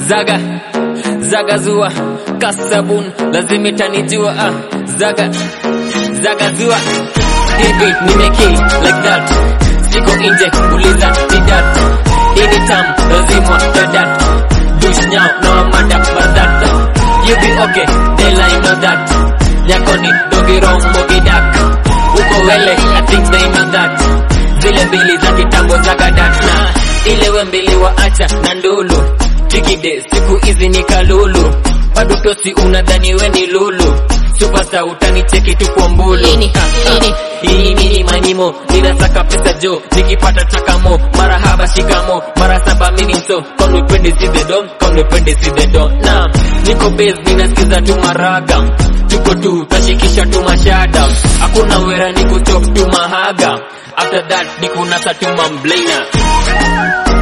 zaga zaga zua kasabun lazima itanijua ah. zaga zaga zua hivi nimekill like that siko nje uliza didat ini tam lazima dadat dush nyao na wamada madhat you be okay they lie know that nyakoni dogi wrong mogi dak uko wele i think they know that zile mbili za kitambo za gadat na ile we mbili waacha na ndulu tikide siku hizi ni kalulu bado tosi unadhani we ni lulu supasa utanicheki tu kwa mbulu Ini, Ah, ah. ini. hii nini manyimo ninasaka pesa jo nikipata takamo mara haba shikamo mara saba mini so kaunipende si the don kaunipende si the don na niko base ninasikiza tu maraga tuko tu tashikisha tu mashada hakuna wera ni kuchop tu mahaga after that nikunasa tu mamblena